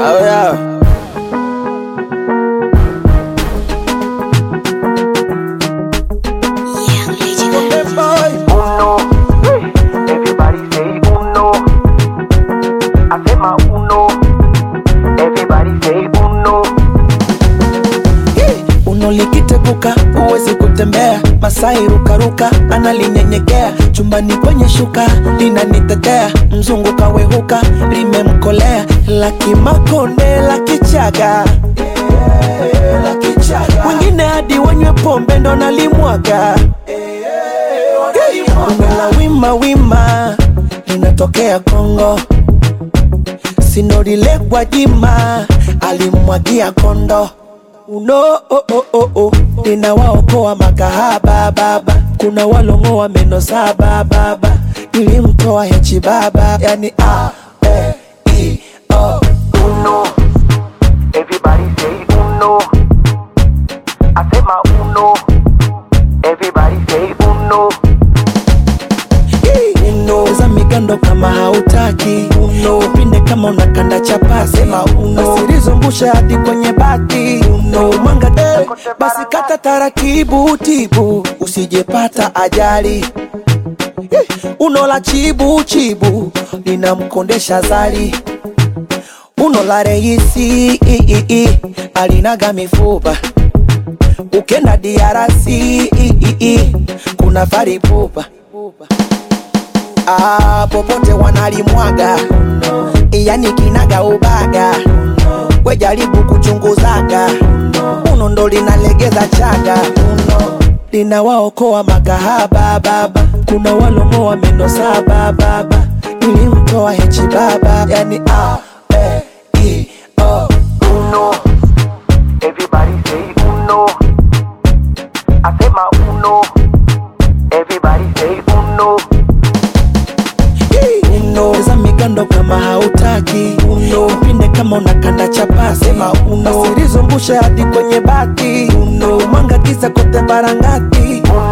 Oh yeah. Uno, everybody say uno. Hacema uno, everybody say uno. Uno likiteguka huwezi kutembea, Masai rukaruka analinyenyekea, chumbani kwenye shuka linanitetea, mzungu kawehuka limemkolea, laki makonde laki chaga wengine hadi wanywe pombe ndo nalimwaga Bongo la wima wima linatokea Kongo, sinorile Gwajima alimwagia kondo uno oh, oh, oh, oh. ninawaokoa makahaba baba, kuna walongoa meno saba baba, nilimtoa hechi baba, yani a e i o Uno, everybody say uno. Hacema uno, everybody say uno. uno za migando kama hautaki uno pinde kama unakanda chapasi sema uno usilizungusha hadi kwenye bati uno mwanga de basi kata taratibu tibu usijepata ajali Eh, uno la chibu chibu linamkondesha zali uno la reisi i, i, i, alinaga mifupa ukenda diarasi i, i, i, kuna faripupa ah, popote wanalimwaga yani kinaga ubaga we jaribu kuchunguzaga uno ndo linalegeza chaga uno linawaokoa makahaba baba kuna walongoa meno saba baba nilimtoa hechi baba yani a e i o Uno, everybody say uno. Hacema uno, everybody say uno. uno za migando kama hautaki uno pinde kama unakanda chapasi sema uno usilizungushe hadi kwenye bati uno mwanga giza kote barangati Uno,